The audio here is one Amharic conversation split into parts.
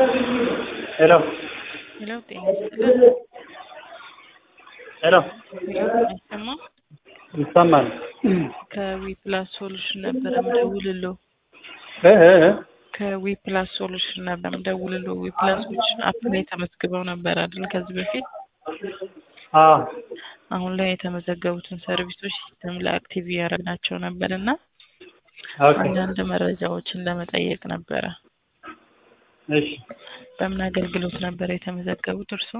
ሄሎ ሄሎ ጤና ይስጥልን። ሄሎ ሄሎ አይሰማም? ይሰማል። ከዊ ፕላስ ሶሉሽን ነበር የምደውልልዎ። እ እ እ ከዊ ፕላስ ሶሉሽን ነበር የምደውልልዎ። ዊ ፕላስ ሶሉሽን አፕ ላይ ተመዝግበው ነበር አይደል? ከዚህ በፊት አዎ አሁን ላይ የተመዘገቡትን ሰርቪሶች ሲስተም ላይ አክቲቭ እያደረግናቸው ነበር እና ኦኬ አንዳንድ መረጃዎችን ለመጠየቅ ነበረ። እሺ በምን አገልግሎት ነበር የተመዘገቡት እርስዎ?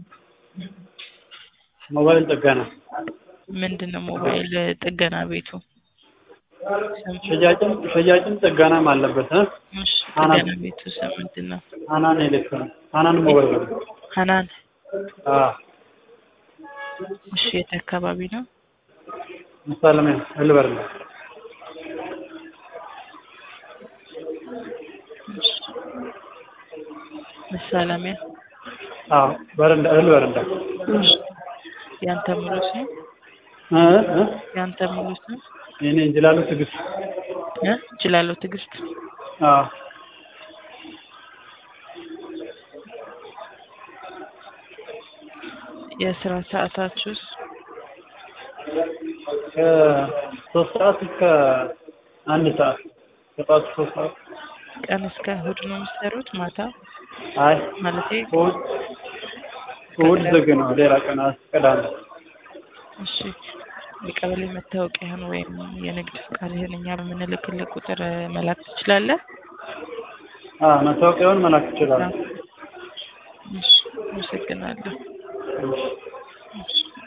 ሞባይል ጥገና ምንድን ነው ሞባይል ጥገና ቤቱ? ስም? ሽያጭም ሽያጭም ጥገናም አለበት እ እሺ አናን። ጥገና ቤቱ ስም ምንድን ነው? ሀናን ኤሌክትሮኒክ ሀናን ሞባይል ነው። ሀናን። አዎ እሺ የት አካባቢ ነው? ምሳሌ እልበር ነው። እሺ መሳለሚያ። አዎ በረንዳ እህል በረንዳ ያንተ ሙሉ ስም? እ እ ያንተ ሙሉ ስም? የኔ እንጅላሉ ትዕግስት እ እችላለሁ ትዕግስት። አዎ የስራ ሰዓታችሁስ? ከሶስት ሰዓት እስከ አንድ ሰዓት ከጠዋት ሶስት ሰዓት ቀን እስከ እሁድ ነው የምትሰሩት? ማታ አይ ማለቴ እሑድ እሑድ ዝግ ነው። ሌላ ቀን ቅዳሜ እሺ የቀበሌ መታወቂያህን ወይም የንግድ ፍቃድህን እኛ በምንልክልህ ቁጥር መላክ ትችላለህ? አዎ መታወቂያውን መላክ ይችላል። እሺ አመሰግናለሁ። እሺ እሺ